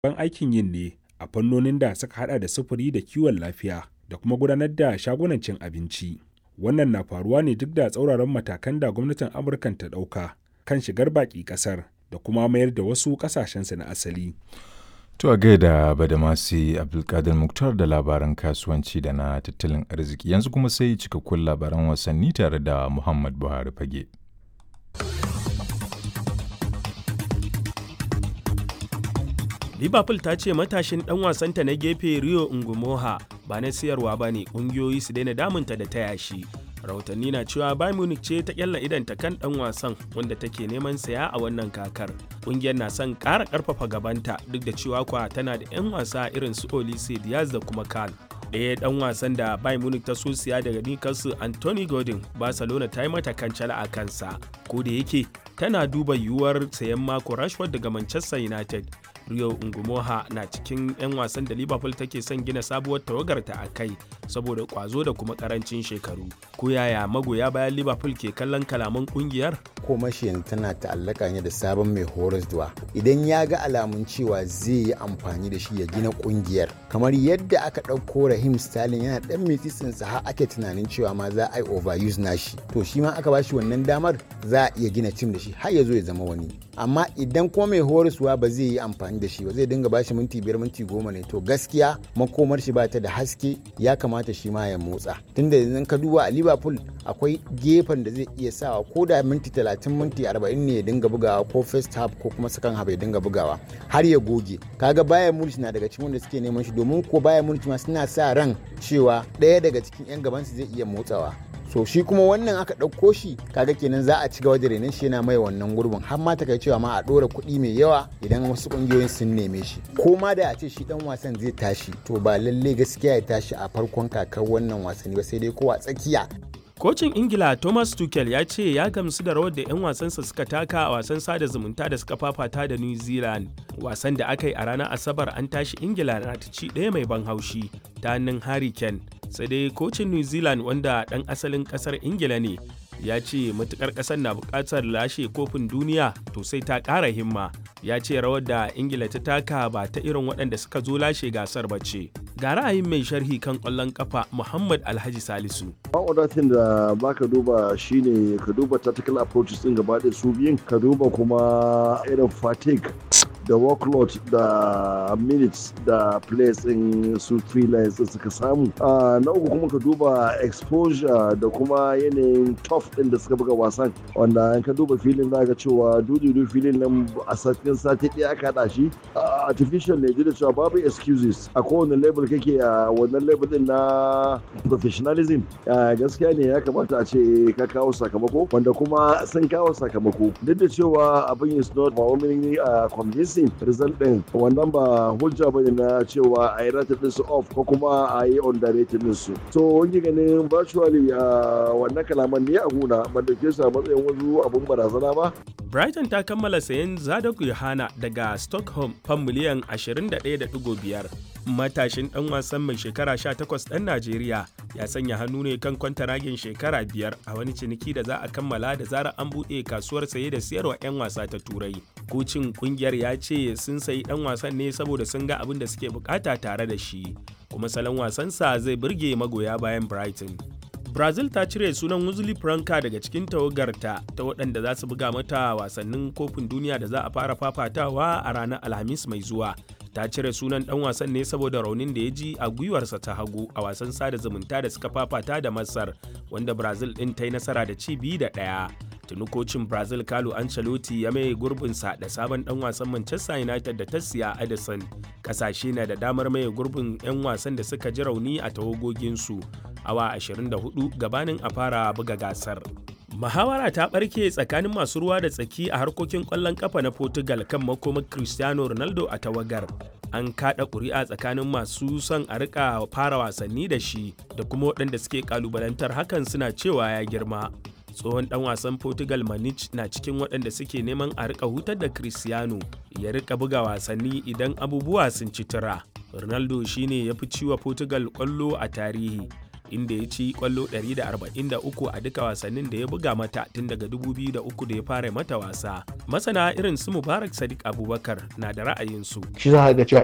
ban aikin yin ne a fannonin da suka hada da sufuri da kiwon lafiya da kuma gudanar da shagunan cin abinci. Wannan na faruwa ne duk da tsauraran matakan da gwamnatin Amurkan ta ɗauka kan shigar baƙi ƙasar da kuma mayar da wasu ƙasashensu na asali. To a gaida Badamasi Abdulkadir Muktar da labaran kasuwanci da na tattalin arziki yanzu kuma sai cikakkun labaran wasanni tare da Muhammad Buhari Fage. liverpool ta ce matashin dan wasanta na gefe rio ngumoha ba na siyarwa ba ne ƙungiyoyi su daina damunta da taya shi rahotanni na cewa bayern munich ce ta kyalla idanta kan dan wasan wanda take neman saya a wannan kakar ƙungiyar na son ƙara ƙarfafa gabanta duk da cewa kwa tana da 'yan wasa irin su olise diaz da kuma kal ɗaya dan wasan da bayern munich ta so siya daga newcastle anthony gordon barcelona ta yi mata kancala a kansa ko da yake tana duba yiwuwar sayan mako rashford daga manchester united Rio Ngumoha na cikin 'yan wasan da Liverpool take son gina sabuwar tawagarta a kai saboda kwazo da kuma karancin shekaru. Ko yaya magoya bayan Liverpool ke kallon kalaman kungiyar? Komashi yanzu tana ta'allaka ne da sabon mai horaswa. Idan ya ga alamun cewa zai yi amfani da shi ya gina kungiyar. Kamar yadda aka ɗauko Rahim Sterling yana ɗan mitisinsa har ake tunanin cewa ma za a yi overuse nashi. To shi ma aka ba shi wannan damar za a iya gina tim da shi har ya zo ya zama wani. Amma idan kuma mai horaswa ba zai yi amfani da shi ba zai dinga bashi minti biyar minti goma ne to gaskiya makomar shi ba ta da haske ya kamata shi ma ya motsa tunda yanzu ka duba a liverpool akwai gefen da zai iya sawa ko da minti talatin minti arba'in ne ya dinga bugawa ko first half ko kuma second half ya dinga bugawa har ya goge kaga bayan munich na daga cikin wanda suke neman shi domin ko bayan munich ma suna sa ran cewa ɗaya daga cikin 'yan gabansu zai iya motsawa so shi kuma wannan aka ɗauko shi kaga kenan za a ci gaba da renon shi yana mai wannan gurbin har ma ta kai cewa ma a ɗora kuɗi mai yawa idan wasu ƙungiyoyin sun neme shi ko ma da a ce shi ɗan wasan zai tashi to ba lalle gaskiya ya tashi a farkon kakar wannan wasanni ba sai dai ko a tsakiya Kocin Ingila Thomas Tuchel ya ce ya gamsu da rawar da 'yan wasansa suka taka a wasan sada zumunta da suka fafata da New Zealand. Wasan da aka yi a ranar Asabar an tashi Ingila na ta ci ɗaya mai ban haushi ta hannun Harry Kane. Sai dai kocin New Zealand wanda ɗan asalin ƙasar Ingila ne ya ce matukar ƙasar na buƙatar lashe kofin duniya to sai ta ƙara himma. Ya ce rawar da Ingila ta taka ba ta irin waɗanda suka zo lashe gasar ba ce. Ga ra'ayin mai sharhi kan ƙwallon ƙafa Muhammad Alhaji Salisu. Ma'audatin da ba ka duba shine ka duba tactical approaches ɗin gaba ɗaya su biyun ka duba kuma irin fatigue da workload da minutes da players in su freelance suka samu na uku kuma ka duba exposure da kuma yanayin tough din da suka buga wasan wanda in ka duba filin za ga cewa dudu filin nan a cikin sati ɗaya aka haɗa shi artificial ne da cewa babu excuses a kowane level kake a wannan level din na professionalism gaskiya ne ya kamata a ce ka kawo sakamako wanda kuma sun kawo sakamako duk da cewa abin is not overwhelmingly convincing result din wannan ba hujja ba na cewa a yi rated din su off ko kuma a yi underrated din su so wani ganin virtually a wannan kalaman ne a guna ban dauke su a matsayin wasu abun barazana ba Brighton ta kammala sayan Zadok Yohana daga Stockholm fan miliyan 21.5 matashin dan wasan mai shekara 18 ɗan Najeriya ya sanya hannu ne kan kwantaragin shekara biyar a wani ciniki da za a kammala da zarar an buɗe kasuwar saye da siyarwa 'yan wasa ta turai. Kocin kungiyar ya ce sun sayi ɗan wasan ne saboda sun ga abin da suke bukata tare da shi, kuma salon wasansa zai burge magoya bayan Brighton. Brazil ta cire sunan Wesley Franca daga cikin tawagarta ta waɗanda za su buga mata wasannin kofin duniya da za a fara fafatawa a ranar Alhamis mai zuwa. ta cire sunan dan wasan ne saboda raunin da ya ji a gwiwarsa ta hagu a wasan sada zumunta da suka fafata da masar wanda brazil din ta yi nasara da ci biyu da ɗaya tuni kocin brazil carlo ancelotti ya mai gurbinsa da sabon dan wasan manchester united da ta siya edison kasashe na da damar mai gurbin 'yan wasan da suka ji rauni a tawagoginsu awa 24 gabanin a fara buga gasar Muhawara ta ɓarke tsakanin masu ruwa da tsaki a harkokin ƙwallon ƙafa na Portugal kan makomar Cristiano Ronaldo a tawagar. An kaɗa ƙuri'a tsakanin masu son a rika fara wasanni da shi da kuma waɗanda suke ƙalubalantar hakan suna cewa ya girma. Tsohon ɗan wasan Portugal Manich na cikin waɗanda suke neman a rika hutar da Cristiano ya rika buga wasanni idan abubuwa sun ci tura. Ronaldo shine ya fi ciwa Portugal ƙwallo a tarihi. inda ya ci kwallo 143 a duka wasannin da ya buga mata tun daga 2003 da ya fara mata wasa. Masana irin su Mubarak Sadiq Abubakar na da ra'ayinsu. Shi za ga cewa